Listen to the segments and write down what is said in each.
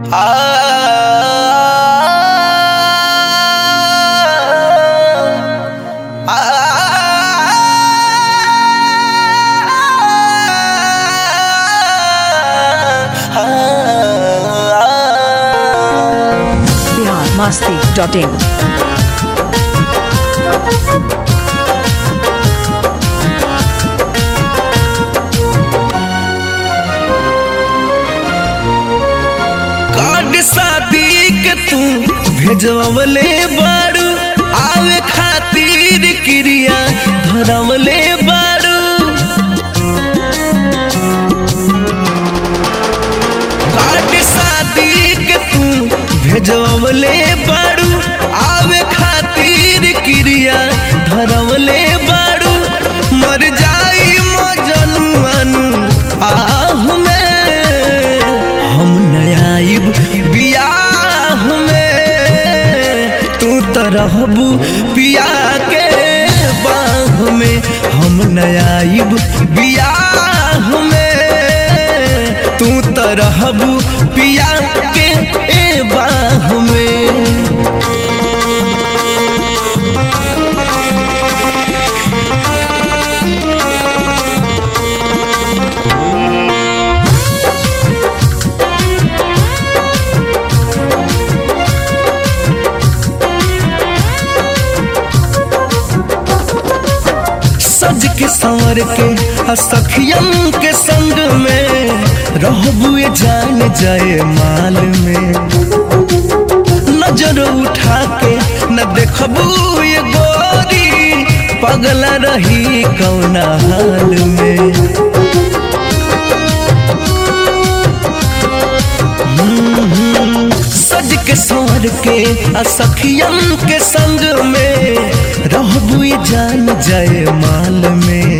Bihar Masti dot in card शादी के तू भेजवले बारू आवे खातिर क्रिया धरवले बारू कार्ड शादी के तू भेजवले बारू आवे खातिर क्रिया धरवले बारू मर जाई मजनुआनु आह में हम नयाइब बियाह में तू तो रहबू पिया के बाह में हम नयाइब बियाह में तू तो रहबू पिया के ए बाह में सज के संवर के आ सखियन के संग में रहबू ये जान जाए माल में नजर उठा के न देखबू ये गोरी पगला रही कौना हाल में सज के सवर के आ सखियन के संग में रहबू ये जान जाए माल में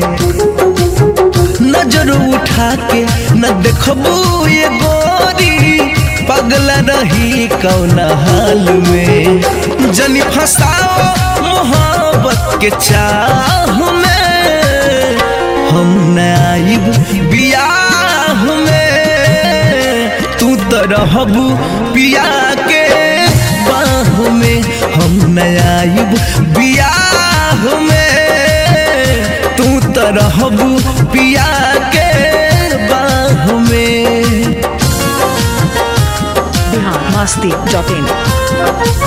नजर उठा के न देखबू ये गोरी पगला रही कौना हाल में जनी फसाओ मोहब्बत के चाह में हम नाइब बियाह में तू तो रहबू पिया के बाह में हम नयाइब बियाह में तू तो रहबू पिया के बाह में बिहार मस्ती डॉट इन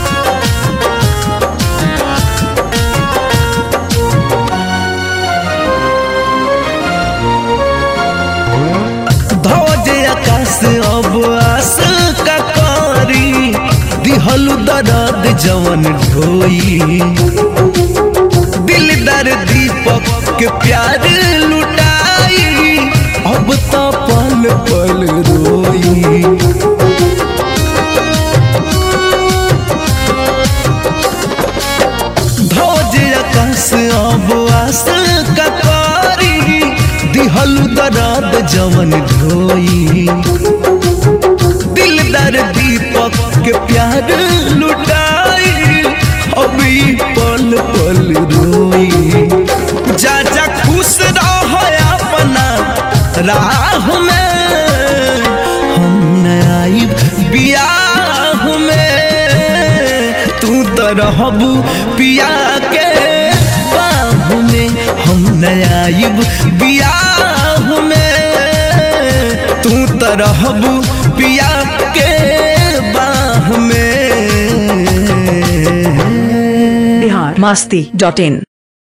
ध्वज आकाश अब आस का कारी दिहलु दर्द जवन ढोई दिलदार दीपक के प्यार लुटाई अब तो पल पल रोई ध्वज आकाश अब आस का कारी दिहलु दर्द जवन ढोई दिलदार दीपक के प्यार लुटाई अभी पल पल रोई जा जा खुश रह अपना राह में हम नाइब बियाह में तू तो रहबू पिया के बाह में हम नाइब बियाह में तू तो रहबू पिया के बाह में बिहार मस्ती डॉट इन